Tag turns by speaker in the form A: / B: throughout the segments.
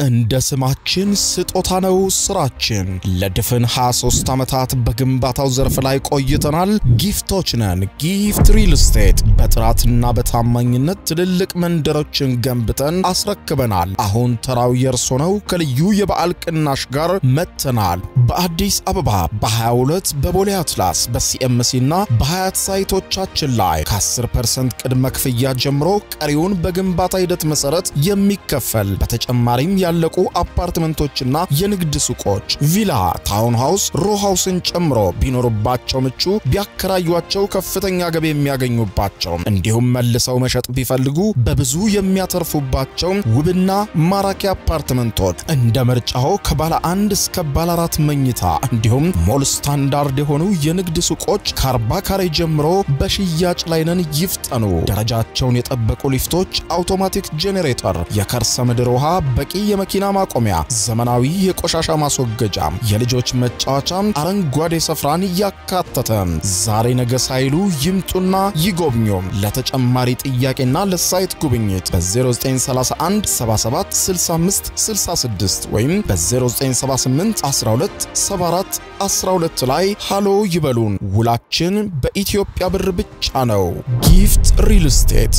A: እንደ ስማችን ስጦታ ነው ስራችን። ለድፍን 23 ዓመታት በግንባታው ዘርፍ ላይ ቆይተናል። ጊፍቶች ነን። ጊፍት ሪል ስቴት በጥራትና በታማኝነት ትልልቅ መንደሮችን ገንብተን አስረክበናል። አሁን ተራው የእርሶ ነው። ከልዩ የበዓል ቅናሽ ጋር መጥተናል። በአዲስ አበባ በ22 በቦሌ አትላስ በሲኤምሲ እና በሀያት ሳይቶቻችን ላይ ከ10% ቅድመ ክፍያ ጀምሮ ቀሪውን በግንባታ ሂደት መሰረት የሚከፈል በተጨማሪም ያለቁ አፓርትመንቶችና የንግድ ሱቆች፣ ቪላ፣ ታውን ሃውስ፣ ሮ ሃውስን ጨምሮ ቢኖሩባቸው ምቹ፣ ቢያከራዩቸው ከፍተኛ ገቢ የሚያገኙባቸው እንዲሁም መልሰው መሸጥ ቢፈልጉ በብዙ የሚያተርፉባቸው ውብና ማራኪ አፓርትመንቶች እንደ ምርጫው ከባለ አንድ እስከ ባለ አራት መኝታ እንዲሁም ሞል ስታንዳርድ የሆኑ የንግድ ሱቆች ከአርባ ካሬ ጀምሮ በሽያጭ ላይ ነን። ይፍጠኑ። ደረጃቸውን የጠበቁ ሊፍቶች፣ አውቶማቲክ ጄኔሬተር፣ የከርሰ ምድር ውሃ፣ በቂ የመኪና ማቆሚያ፣ ዘመናዊ የቆሻሻ ማስወገጃ፣ የልጆች መጫወቻ፣ አረንጓዴ ስፍራን ያካተተ ዛሬ ነገ ሳይሉ ይምጡና ይጎብኙ። ለተጨማሪ ጥያቄና ለሳይት ጉብኝት በ0931 77 65 66 ወይም በ0978 12 74 12 ላይ ሃሎ ይበሉን። ውላችን በኢትዮጵያ ብር ብቻ ነው። ጊፍት ሪል ስቴት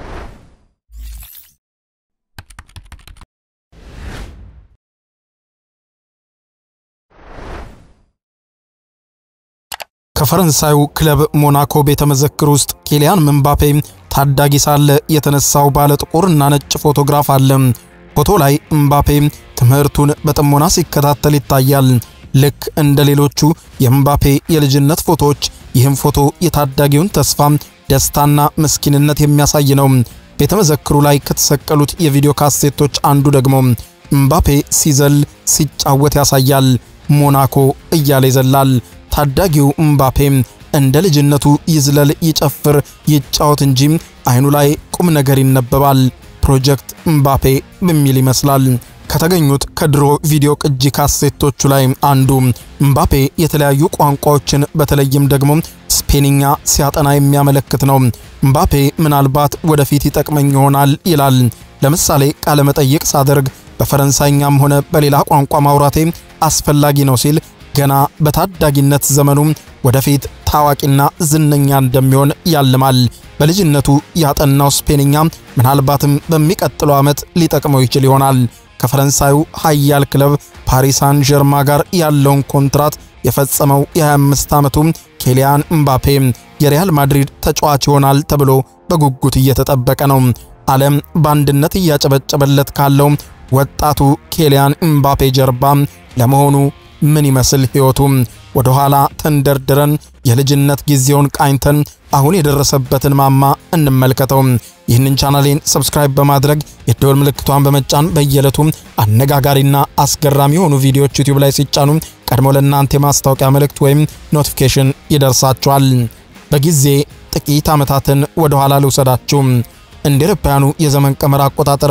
B: ከፈረንሳዩ ክለብ ሞናኮ ቤተ መዘክር ውስጥ ኪሊያን ምንባፔ ታዳጊ ሳለ የተነሳው ባለ ጥቁር እና ነጭ ፎቶግራፍ አለ። ፎቶ ላይ ምባፔ ትምህርቱን በጥሞና ሲከታተል ይታያል። ልክ እንደ ሌሎቹ የምባፔ የልጅነት ፎቶዎች ይህም ፎቶ የታዳጊውን ተስፋ፣ ደስታና ምስኪንነት የሚያሳይ ነው። ቤተ መዘክሩ ላይ ከተሰቀሉት የቪዲዮ ካሴቶች አንዱ ደግሞ ምባፔ ሲዘል ሲጫወት ያሳያል። ሞናኮ እያለ ይዘላል። ታዳጊው ምባፔ እንደ ልጅነቱ ይዝለል፣ ይጨፍር፣ ይጫወት እንጂ አይኑ ላይ ቁም ነገር ይነበባል። ፕሮጀክት ምባፔ በሚል ይመስላል። ከተገኙት ከድሮ ቪዲዮ ቅጂ ካሴቶቹ ላይ አንዱ ምባፔ የተለያዩ ቋንቋዎችን በተለይም ደግሞ ስፔንኛ ሲያጠና የሚያመለክት ነው። ምባፔ ምናልባት ወደፊት ይጠቅመኝ ይሆናል ይላል። ለምሳሌ ቃለ መጠይቅ ሳደርግ በፈረንሳይኛም ሆነ በሌላ ቋንቋ ማውራቴ አስፈላጊ ነው ሲል ገና በታዳጊነት ዘመኑ ወደፊት ታዋቂና ዝነኛ እንደሚሆን ያልማል። በልጅነቱ ያጠናው ስፔንኛ ምናልባትም በሚቀጥለው ዓመት ሊጠቅመው ይችል ይሆናል። ከፈረንሳዩ ኃያል ክለብ ፓሪስ ሳን ጀርማ ጋር ያለውን ኮንትራት የፈጸመው የ25 ዓመቱ ኬሊያን ምባፔ የሪያል ማድሪድ ተጫዋች ይሆናል ተብሎ በጉጉት እየተጠበቀ ነው። ዓለም በአንድነት እያጨበጨበለት ካለው ወጣቱ ኬሊያን ምባፔ ጀርባ ለመሆኑ ምን ይመስል ሕይወቱ? ወደ ኋላ ተንደርድረን የልጅነት ጊዜውን ቃኝተን አሁን የደረሰበትን ማማ እንመልከተው። ይህንን ቻናሌን ሰብስክራይብ በማድረግ የደወል ምልክቷን በመጫን በየዕለቱ አነጋጋሪና አስገራሚ የሆኑ ቪዲዮዎች ዩቲዩብ ላይ ሲጫኑ ቀድሞ ለእናንተ የማስታወቂያ መልእክት ወይም ኖቲፊኬሽን ይደርሳችኋል። በጊዜ ጥቂት ዓመታትን ወደ ኋላ ልውሰዳችሁ። እንደ አውሮፓውያኑ የዘመን ቀመር አቆጣጠር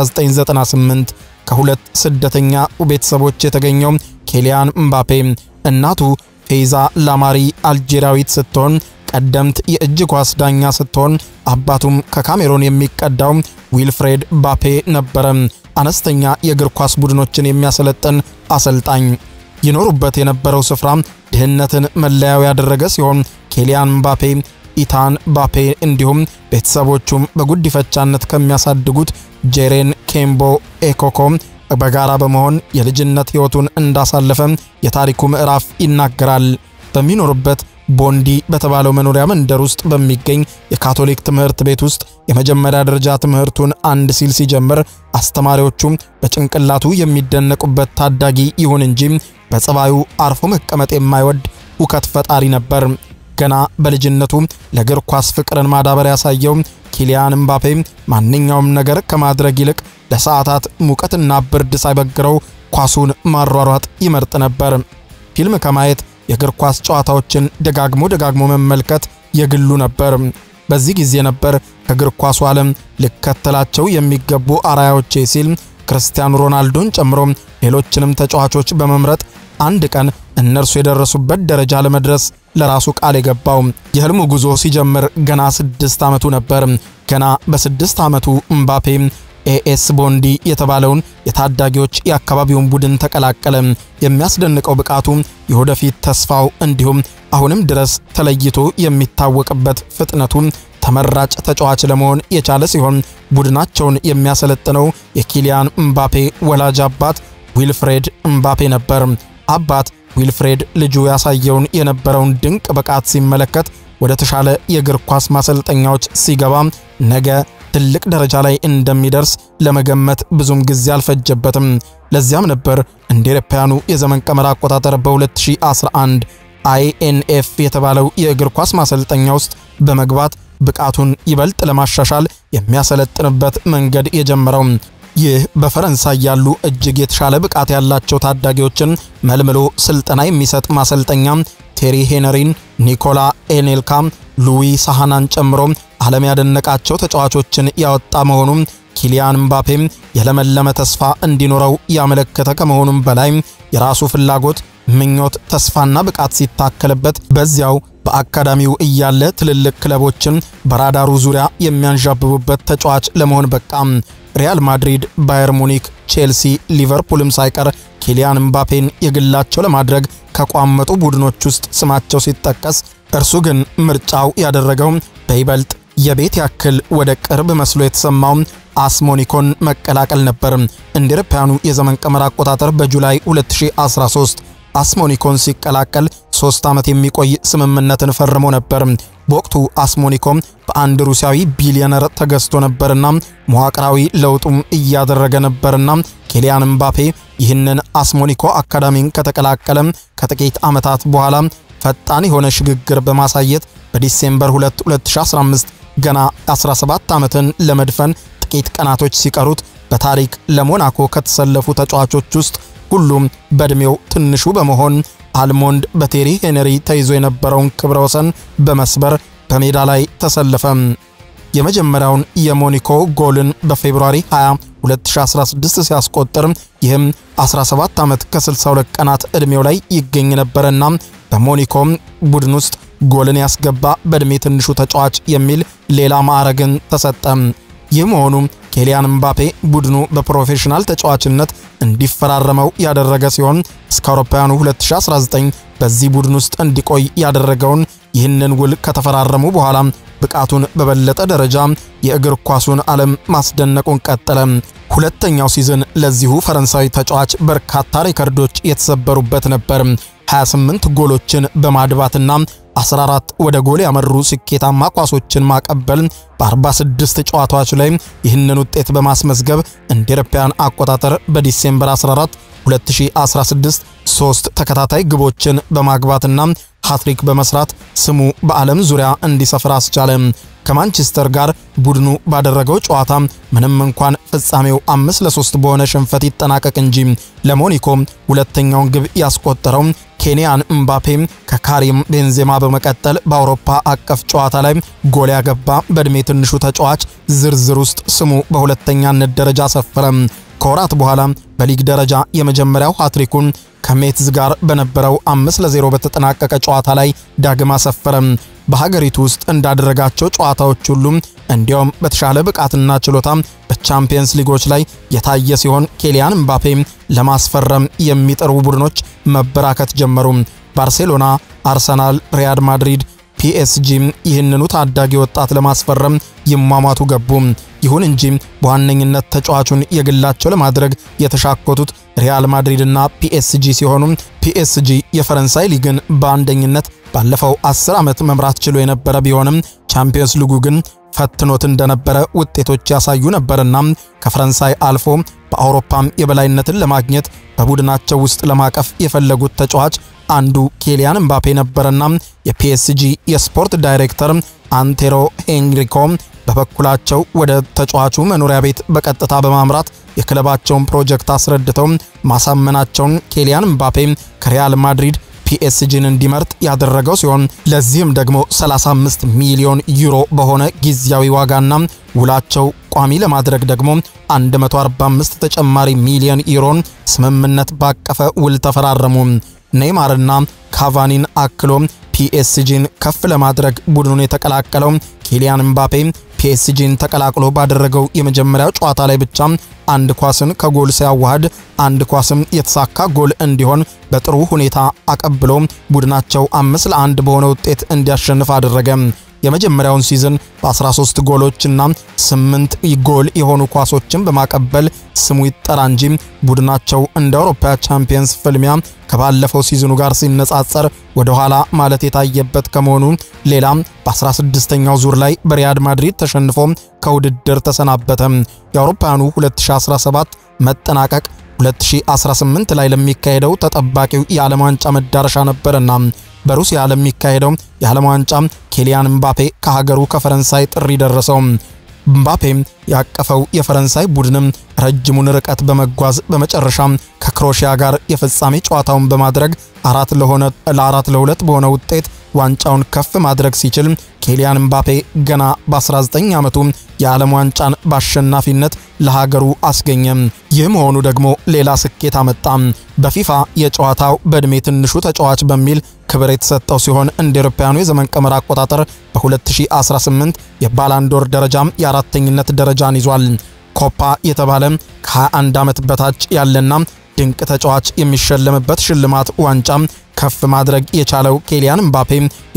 B: በ1998 ከሁለት ስደተኛ ቤተሰቦች የተገኘው ኬሊያን ምባፔ እናቱ ፌዛ ላማሪ አልጄሪያዊት ስትሆን ቀደምት የእጅ ኳስ ዳኛ ስትሆን አባቱም ከካሜሮን የሚቀዳው ዊልፍሬድ ባፔ ነበረ። አነስተኛ የእግር ኳስ ቡድኖችን የሚያሰለጥን አሰልጣኝ። ይኖሩበት የነበረው ስፍራ ድህነትን መለያው ያደረገ ሲሆን ኬሊያን ምባፔ ኢታን ባፔ እንዲሁም ቤተሰቦቹም በጉዲፈቻነት ከሚያሳድጉት ጄሬን ኬምቦ ኤኮኮ በጋራ በመሆን የልጅነት ሕይወቱን እንዳሳለፈ የታሪኩ ምዕራፍ ይናገራል። በሚኖርበት ቦንዲ በተባለው መኖሪያ መንደር ውስጥ በሚገኝ የካቶሊክ ትምህርት ቤት ውስጥ የመጀመሪያ ደረጃ ትምህርቱን አንድ ሲል ሲጀምር አስተማሪዎቹም በጭንቅላቱ የሚደነቁበት ታዳጊ ይሁን እንጂ በጸባዩ አርፎ መቀመጥ የማይወድ ሁከት ፈጣሪ ነበር። ገና በልጅነቱ ለእግር ኳስ ፍቅርን ማዳበር ያሳየው ኪሊያን ምባፔ ማንኛውም ነገር ከማድረግ ይልቅ ለሰዓታት ሙቀትና ብርድ ሳይበግረው ኳሱን ማሯሯጥ ይመርጥ ነበር። ፊልም ከማየት የእግር ኳስ ጨዋታዎችን ደጋግሞ ደጋግሞ መመልከት የግሉ ነበር። በዚህ ጊዜ ነበር ከእግር ኳሱ ዓለም ልከተላቸው የሚገቡ አራያዎቼ ሲል ክርስቲያኖ ሮናልዶን ጨምሮ ሌሎችንም ተጫዋቾች በመምረጥ አንድ ቀን እነርሱ የደረሱበት ደረጃ ለመድረስ ለራሱ ቃል የገባው የህልሙ ጉዞ ሲጀምር ገና ስድስት ዓመቱ ነበር። ገና በስድስት ዓመቱ እምባፔ ኤኤስ ቦንዲ የተባለውን የታዳጊዎች የአካባቢውን ቡድን ተቀላቀለ። የሚያስደንቀው ብቃቱ፣ የወደፊት ተስፋው እንዲሁም አሁንም ድረስ ተለይቶ የሚታወቅበት ፍጥነቱ ተመራጭ ተጫዋች ለመሆን የቻለ ሲሆን ቡድናቸውን የሚያሰለጥነው የኪሊያን እምባፔ ወላጅ አባት ዊልፍሬድ እምባፔ ነበር። አባት ዊልፍሬድ ልጁ ያሳየውን የነበረውን ድንቅ ብቃት ሲመለከት ወደ ተሻለ የእግር ኳስ ማሰልጠኛዎች ሲገባ ነገ ትልቅ ደረጃ ላይ እንደሚደርስ ለመገመት ብዙም ጊዜ አልፈጀበትም። ለዚያም ነበር እንደ አውሮፓውያኑ የዘመን ቀመር አቆጣጠር በ2011 አይኤንኤፍ የተባለው የእግር ኳስ ማሰልጠኛ ውስጥ በመግባት ብቃቱን ይበልጥ ለማሻሻል የሚያሰለጥንበት መንገድ የጀመረው። ይህ በፈረንሳይ ያሉ እጅግ የተሻለ ብቃት ያላቸው ታዳጊዎችን መልምሎ ስልጠና የሚሰጥ ማሰልጠኛ ቴሪ ሄነሪን፣ ኒኮላ ኤኔልካ፣ ሉዊ ሳሃናን ጨምሮ ዓለም ያደነቃቸው ተጫዋቾችን ያወጣ መሆኑም ኪሊያን ምባፔም የለመለመ ተስፋ እንዲኖረው ያመለከተ ከመሆኑም በላይ የራሱ ፍላጎት፣ ምኞት፣ ተስፋና ብቃት ሲታከልበት በዚያው በአካዳሚው እያለ ትልልቅ ክለቦችን በራዳሩ ዙሪያ የሚያንዣብቡበት ተጫዋች ለመሆን በቃም። ሪያል ማድሪድ፣ ባየር ሙኒክ፣ ቼልሲ፣ ሊቨርፑልም ሳይቀር ኪሊያን ምባፔን የግላቸው ለማድረግ ከቋመጡ ቡድኖች ውስጥ ስማቸው ሲጠቀስ እርሱ ግን ምርጫው ያደረገው በይበልጥ የቤት ያክል ወደ ቅርብ መስሎ የተሰማው አስሞኒኮን መቀላቀል ነበር። እንደ አውሮፓውያኑ የዘመን ቀመር አቆጣጠር በጁላይ 2013 አስሞኒኮን ሲቀላቀል ሶስት ዓመት የሚቆይ ስምምነትን ፈርሞ ነበር። በወቅቱ አስሞኒኮም በአንድ ሩሲያዊ ቢሊዮነር ተገዝቶ ነበርና መዋቅራዊ ለውጡም እያደረገ ነበርና ኪሊያን ምባፔ ይህንን አስሞኒኮ አካዳሚን ከተቀላቀለ ከጥቂት ዓመታት በኋላ ፈጣን የሆነ ሽግግር በማሳየት በዲሴምበር 2 2015 ገና 17 ዓመትን ለመድፈን ጥቂት ቀናቶች ሲቀሩት በታሪክ ለሞናኮ ከተሰለፉ ተጫዋቾች ውስጥ ሁሉም በዕድሜው ትንሹ በመሆን አልሞንድ በቴሪ ሄነሪ ተይዞ የነበረውን ክብረ ወሰን በመስበር በሜዳ ላይ ተሰለፈ። የመጀመሪያውን የሞኒኮ ጎልን በፌብሩዋሪ 20 2016 ሲያስቆጥር ይህም 17 ዓመት ከ62 ቀናት ዕድሜው ላይ ይገኝ ነበረና በሞኒኮ ቡድን ውስጥ ጎልን ያስገባ በዕድሜ ትንሹ ተጫዋች የሚል ሌላ ማዕረግን ተሰጠ። ይህ መሆኑ ኪሊያን ምባፔ ቡድኑ በፕሮፌሽናል ተጫዋችነት እንዲፈራረመው ያደረገ ሲሆን እስከ አውሮፓውያኑ 2019 በዚህ ቡድን ውስጥ እንዲቆይ ያደረገውን ይህንን ውል ከተፈራረሙ በኋላ ብቃቱን በበለጠ ደረጃ የእግር ኳሱን ዓለም ማስደነቁን ቀጠለ። ሁለተኛው ሲዝን ለዚሁ ፈረንሳዊ ተጫዋች በርካታ ሪከርዶች የተሰበሩበት ነበር። 28 ጎሎችን በማድባትና 14 ወደ ጎል ያመሩ ስኬታማ ኳሶችን ማቀበል በ46 ጨዋታዎች ላይ ይህንን ውጤት በማስመዝገብ እንደ አውሮፓውያን አቆጣጠር በዲሴምበር 14 2016 ሶስት ተከታታይ ግቦችን በማግባትና ሃትሪክ በመስራት ስሙ በዓለም ዙሪያ እንዲሰፍር አስቻለ። ከማንቸስተር ጋር ቡድኑ ባደረገው ጨዋታ ምንም እንኳን ፍጻሜው አምስት ለሶስት በሆነ ሽንፈት ይጠናቀቅ እንጂ ለሞኒኮ ሁለተኛውን ግብ ያስቆጠረው ኬንያን እምባፔ ከካሪም ቤንዜማ በመቀጠል በአውሮፓ አቀፍ ጨዋታ ላይ ጎል ያገባ በዕድሜ ትንሹ ተጫዋች ዝርዝር ውስጥ ስሙ በሁለተኛነት ደረጃ ሰፈረ። ከወራት በኋላ በሊግ ደረጃ የመጀመሪያው ሃትሪኩን ከሜትዝ ጋር በነበረው 5 ለ0 በተጠናቀቀ ጨዋታ ላይ ዳግም አሰፈረ። በሀገሪቱ ውስጥ እንዳደረጋቸው ጨዋታዎች ሁሉ እንዲያውም በተሻለ ብቃትና ችሎታ በቻምፒየንስ ሊጎች ላይ የታየ ሲሆን ኪሊያን ምባፔ ለማስፈረም የሚጠሩ ቡድኖች መበራከት ጀመሩ። ባርሴሎና፣ አርሰናል፣ ሪያል ማድሪድ ፒኤስጂ ይህንኑ ታዳጊ ወጣት ለማስፈረም ይሟሟቱ ገቡ። ይሁን እንጂ በዋነኝነት ተጫዋቹን የግላቸው ለማድረግ የተሻኮቱት ሪያል ማድሪድና ፒኤስጂ ሲሆኑ ፒኤስጂ የፈረንሳይ ሊግን በአንደኝነት ባለፈው 10 ዓመት መምራት ችሎ የነበረ ቢሆንም ቻምፒየንስ ሊጉ ግን ፈትኖት እንደነበረ ውጤቶች ያሳዩ ነበርና ከፈረንሳይ አልፎ በአውሮፓም የበላይነትን ለማግኘት በቡድናቸው ውስጥ ለማቀፍ የፈለጉት ተጫዋች አንዱ ኪሊያን ምባፔ ነበረና የፒኤስጂ የስፖርት ዳይሬክተር አንቴሮ ሄንሪኮ በበኩላቸው ወደ ተጫዋቹ መኖሪያ ቤት በቀጥታ በማምራት የክለባቸውን ፕሮጀክት አስረድተው ማሳመናቸውን ኪሊያን ምባፔ ከሪያል ማድሪድ ፒኤስጂን እንዲመርጥ ያደረገው ሲሆን ለዚህም ደግሞ 35 ሚሊዮን ዩሮ በሆነ ጊዜያዊ ዋጋና ውላቸው ቋሚ ለማድረግ ደግሞ 145 ተጨማሪ ሚሊዮን ዩሮን ስምምነት ባቀፈ ውል ተፈራረሙ። ኔይማርና ካቫኒን አክሎ ፒኤስጂን ከፍ ለማድረግ ቡድኑን የተቀላቀለው ኪሊያን ምባፔ ፒኤስጂን ተቀላቅሎ ባደረገው የመጀመሪያው ጨዋታ ላይ ብቻ አንድ ኳስን ከጎል ሲያዋህድ አንድ ኳስም የተሳካ ጎል እንዲሆን በጥሩ ሁኔታ አቀብሎ ቡድናቸው አምስት ለአንድ በሆነ ውጤት እንዲያሸንፍ አደረገ። የመጀመሪያውን ሲዝን በ13 ጎሎችና 8 ጎል የሆኑ ኳሶችን በማቀበል ስሙ ይጠራ እንጂ ቡድናቸው እንደ አውሮፓ ቻምፒየንስ ፍልሚያ ከባለፈው ሲዝኑ ጋር ሲነጻጸር ወደ ኋላ ማለት የታየበት ከመሆኑ ሌላ በ16ኛው ዙር ላይ በሪያድ ማድሪድ ተሸንፎ ከውድድር ተሰናበተ። የአውሮፓውያኑ 2017 መጠናቀቅ 2018 ላይ ለሚካሄደው ተጠባቂው የዓለም ዋንጫ መዳረሻ ነበርና በሩሲያ ለሚካሄደው የዓለም ዋንጫ ኬሊያን ምባፔ ከሀገሩ ከፈረንሳይ ጥሪ ደረሰው። ምባፔ ያቀፈው የፈረንሳይ ቡድንም ረጅሙን ርቀት በመጓዝ በመጨረሻ ከክሮሺያ ጋር የፍጻሜ ጨዋታውን በማድረግ አራት ለሆነ ለአራት ለሁለት በሆነ ውጤት ዋንጫውን ከፍ ማድረግ ሲችል ኬሊያን ምባፔ ገና በ19 ዓመቱ የዓለም ዋንጫን በአሸናፊነት ለሀገሩ አስገኘ። ይህ መሆኑ ደግሞ ሌላ ስኬት አመጣ። በፊፋ የጨዋታው በዕድሜ ትንሹ ተጫዋች በሚል ክብር የተሰጠው ሲሆን እንደ አውሮፓውያኑ የዘመን ቀመር አቆጣጠር በ2018 የባላንዶር ደረጃም የአራተኝነት ደረጃን ይዟል። ኮፓ የተባለ ከ21 ዓመት በታች ያለና ድንቅ ተጫዋች የሚሸለምበት ሽልማት ዋንጫ ከፍ ማድረግ የቻለው ኬሊያን ምባፔ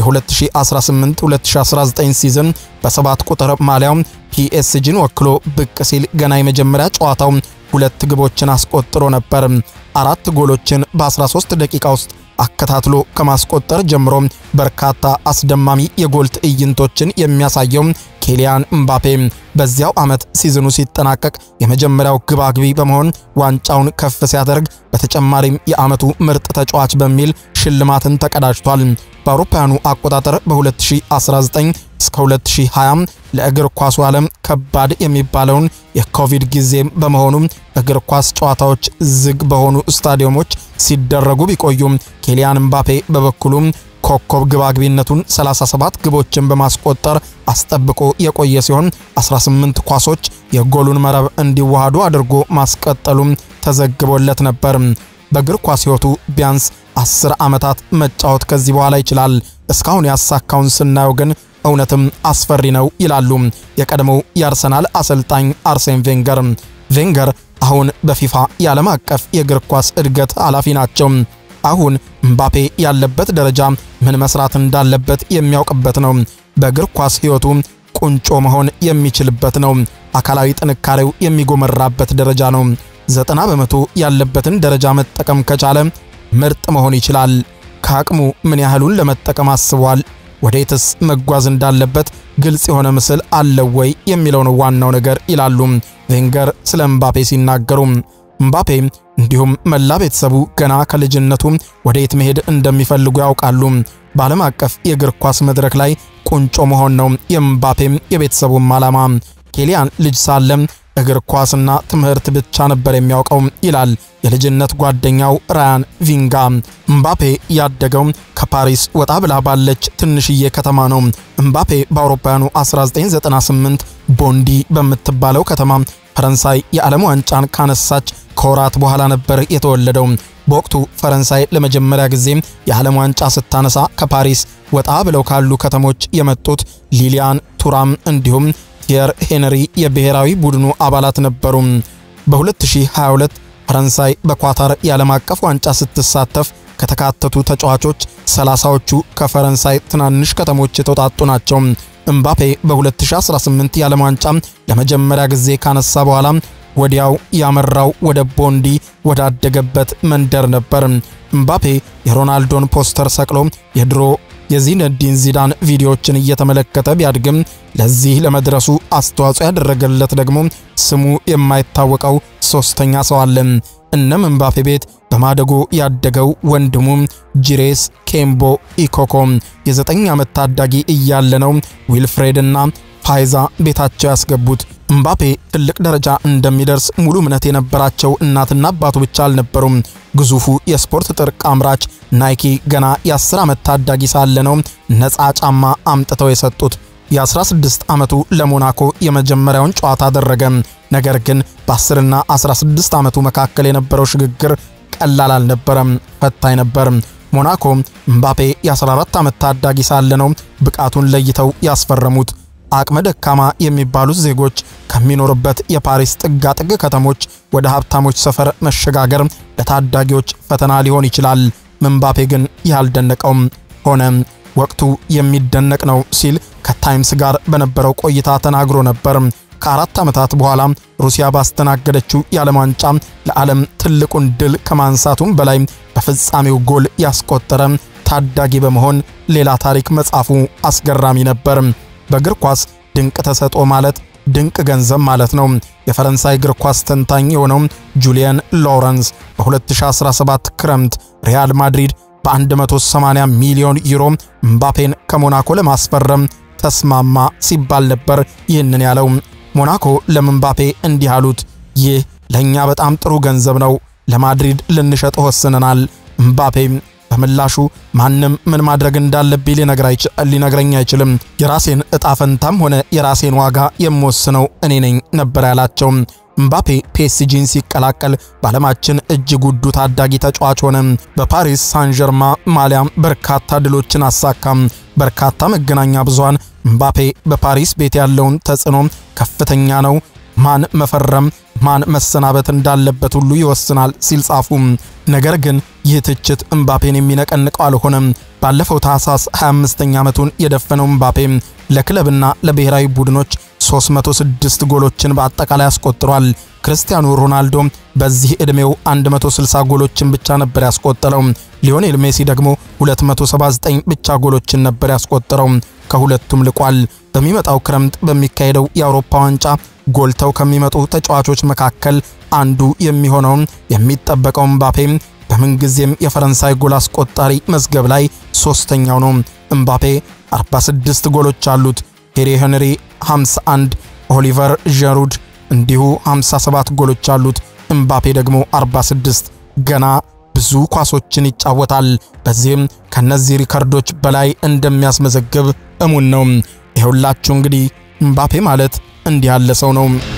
B: የ2018-2019 ሲዝን በሰባት ቁጥር ማሊያው ፒኤስጂን ወክሎ ብቅ ሲል ገና የመጀመሪያ ጨዋታው ሁለት ግቦችን አስቆጥሮ ነበር። አራት ጎሎችን በ13 ደቂቃ ውስጥ አከታትሎ ከማስቆጠር ጀምሮ በርካታ አስደማሚ የጎል ትዕይንቶችን የሚያሳየው ኬሊያን ምባፔ በዚያው ዓመት ሲዝኑ ሲጠናቀቅ የመጀመሪያው ግባግቢ በመሆን ዋንጫውን ከፍ ሲያደርግ በተጨማሪም የዓመቱ ምርጥ ተጫዋች በሚል ሽልማትን ተቀዳጅቷል። በአውሮፓውያኑ አቆጣጠር በ2019 እስከ 2020 ለእግር ኳሱ ዓለም ከባድ የሚባለውን የኮቪድ ጊዜ በመሆኑ እግር ኳስ ጨዋታዎች ዝግ በሆኑ ስታዲየሞች ሲደረጉ ቢቆዩም ኬሊያን ምባፔ በበኩሉ ኮከብ ግባግቢነቱን 37 ግቦችን በማስቆጠር አስጠብቆ የቆየ ሲሆን 18 ኳሶች የጎሉን መረብ እንዲዋሃዱ አድርጎ ማስቀጠሉም ተዘግቦለት ነበር። በእግር ኳስ ሕይወቱ ቢያንስ 10 ዓመታት መጫወት ከዚህ በኋላ ይችላል። እስካሁን ያሳካውን ስናየው ግን እውነትም አስፈሪ ነው ይላሉ የቀድሞው የአርሰናል አሰልጣኝ አርሴን ቬንገር። ቬንገር አሁን በፊፋ የዓለም አቀፍ የእግር ኳስ እድገት ኃላፊ ናቸው። አሁን ምባፔ ያለበት ደረጃ ምን መስራት እንዳለበት የሚያውቅበት ነው። በእግር ኳስ ሕይወቱ ቁንጮ መሆን የሚችልበት ነው። አካላዊ ጥንካሬው የሚጎመራበት ደረጃ ነው። ዘጠና በመቶ ያለበትን ደረጃ መጠቀም ከቻለ ምርጥ መሆን ይችላል። ከአቅሙ ምን ያህሉን ለመጠቀም አስቧል? ወዴትስ መጓዝ እንዳለበት ግልጽ የሆነ ምስል አለው ወይ የሚለው ነው ዋናው ነገር ይላሉ ቬንገር ስለ ምባፔ ሲናገሩ። ምባፔ እንዲሁም መላ ቤተሰቡ ገና ከልጅነቱ ወዴት መሄድ እንደሚፈልጉ ያውቃሉ። በዓለም አቀፍ የእግር ኳስ መድረክ ላይ ቁንጮ መሆን ነው የምባፔም የቤተሰቡም ዓላማ። ኬሊያን ልጅ ሳለም እግር ኳስና ትምህርት ብቻ ነበር የሚያውቀው ይላል የልጅነት ጓደኛው ራያን ቪንጋ። ምባፔ ያደገው ከፓሪስ ወጣ ብላ ባለች ትንሽዬ ከተማ ነው። ምባፔ በአውሮፓውያኑ 1998 ቦንዲ በምትባለው ከተማ ፈረንሳይ የዓለም ዋንጫን ካነሳች ከወራት በኋላ ነበር የተወለደው። በወቅቱ ፈረንሳይ ለመጀመሪያ ጊዜ የዓለም ዋንጫ ስታነሳ ከፓሪስ ወጣ ብለው ካሉ ከተሞች የመጡት ሊሊያን ቱራም እንዲሁም ቲየር ሄነሪ የብሔራዊ ቡድኑ አባላት ነበሩ። በ2022 ፈረንሳይ በኳታር የዓለም አቀፍ ዋንጫ ስትሳተፍ ከተካተቱ ተጫዋቾች ሰላሳዎቹ ከፈረንሳይ ትናንሽ ከተሞች የተውጣጡ ናቸው። እምባፔ በ2018 የዓለም ዋንጫ ለመጀመሪያ ጊዜ ካነሳ በኋላ ወዲያው ያመራው ወደ ቦንዲ ወዳደገበት መንደር ነበር። እምባፔ የሮናልዶን ፖስተር ሰቅሎ የድሮ የዚነዲን ዚዳን ቪዲዮዎችን እየተመለከተ ቢያድግም ለዚህ ለመድረሱ አስተዋጽኦ ያደረገለት ደግሞ ስሙ የማይታወቀው ሶስተኛ ሰው አለ። እነም እምባፔ ቤት በማደጎ ያደገው ወንድሙ ጂሬስ ኬምቦ ኢኮኮ የዘጠኝ ዓመት ታዳጊ እያለ ነው ዊልፍሬድና ፋይዛ ቤታቸው ያስገቡት። እምባፔ ትልቅ ደረጃ እንደሚደርስ ሙሉ እምነት የነበራቸው እናትና አባቱ ብቻ አልነበሩም። ግዙፉ የስፖርት ጥርቅ አምራች ናይኪ ገና የ10 ዓመት ታዳጊ ሳለ ነው ነፃ ጫማ አምጥተው የሰጡት። የ16 ዓመቱ ለሞናኮ የመጀመሪያውን ጨዋታ አደረገ። ነገር ግን በ10ና 16 ዓመቱ መካከል የነበረው ሽግግር ቀላል አልነበረም፣ ፈታኝ ነበር። ሞናኮ እምባፔ የ14 ዓመት ታዳጊ ሳለ ነው ብቃቱን ለይተው ያስፈረሙት። አቅመ ደካማ የሚባሉት ዜጎች ከሚኖሩበት የፓሪስ ጥጋጥግ ከተሞች ወደ ሀብታሞች ሰፈር መሸጋገር ለታዳጊዎች ፈተና ሊሆን ይችላል። ምንባፔ ግን ያልደነቀውም ሆነ። ወቅቱ የሚደነቅ ነው ሲል ከታይምስ ጋር በነበረው ቆይታ ተናግሮ ነበር። ከአራት ዓመታት በኋላ ሩሲያ ባስተናገደችው የዓለም ዋንጫ ለዓለም ትልቁን ድል ከማንሳቱም በላይ በፍጻሜው ጎል ያስቆጠረ ታዳጊ በመሆን ሌላ ታሪክ መጻፉ አስገራሚ ነበር። በእግር ኳስ ድንቅ ተሰጥኦ ማለት ድንቅ ገንዘብ ማለት ነው። የፈረንሳይ እግር ኳስ ተንታኝ የሆነው ጁሊያን ሎረንስ በ2017 ክረምት ሪያል ማድሪድ በ180 ሚሊዮን ዩሮ ምባፔን ከሞናኮ ለማስፈረም ተስማማ ሲባል ነበር ይህንን ያለው። ሞናኮ ለምባፔ እንዲህ አሉት፣ ይህ ለእኛ በጣም ጥሩ ገንዘብ ነው፣ ለማድሪድ ልንሸጥ ወስነናል። ምባፔ በምላሹ ማንም ምን ማድረግ እንዳለብኝ ሊነግረኝ አይችልም፣ የራሴን እጣ ፈንታም ሆነ የራሴን ዋጋ የምወስነው እኔ ነኝ ነበር ያላቸው። ምባፔ ፒኤስጂን ሲቀላቀል በዓለማችን እጅግ ውዱ ታዳጊ ተጫዋች ሆነ። በፓሪስ ሳን ዠርማ ማሊያም በርካታ ድሎችን አሳካም። በርካታ መገናኛ ብዙሃን ምባፔ በፓሪስ ቤት ያለውን ተጽዕኖ ከፍተኛ ነው፣ ማን መፈረም ማን መሰናበት እንዳለበት ሁሉ ይወስናል ሲል ጻፉ። ነገር ግን ይህ ትችት እምባፔን የሚነቀንቀው አልሆነም። ባለፈው ታህሳስ 25ኛ ዓመቱን የደፈነው እምባፔ ለክለብና ለብሔራዊ ቡድኖች 306 ጎሎችን በአጠቃላይ አስቆጥሯል። ክርስቲያኖ ሮናልዶ በዚህ ዕድሜው 160 ጎሎችን ብቻ ነበር ያስቆጠረው። ሊዮኔል ሜሲ ደግሞ 279 ብቻ ጎሎችን ነበር ያስቆጠረው። ከሁለቱም ልቋል። በሚመጣው ክረምት በሚካሄደው የአውሮፓ ዋንጫ ጎልተው ከሚመጡ ተጫዋቾች መካከል አንዱ የሚሆነው የሚጠበቀው እምባፔ በምንጊዜም የፈረንሳይ ጎል አስቆጣሪ መዝገብ ላይ ሶስተኛው ነው። እምባፔ 46 ጎሎች አሉት። ቴሪ ሄንሪ 51፣ ኦሊቨር ዠሩድ እንዲሁ 57 ጎሎች አሉት። እምባፔ ደግሞ 46 ገና ብዙ ኳሶችን ይጫወታል። በዚህም ከነዚህ ሪከርዶች በላይ እንደሚያስመዘግብ እሙን ነው። ይኸውላችሁ እንግዲህ እምባፔ ማለት እንዲህ ያለ ሰው ነው።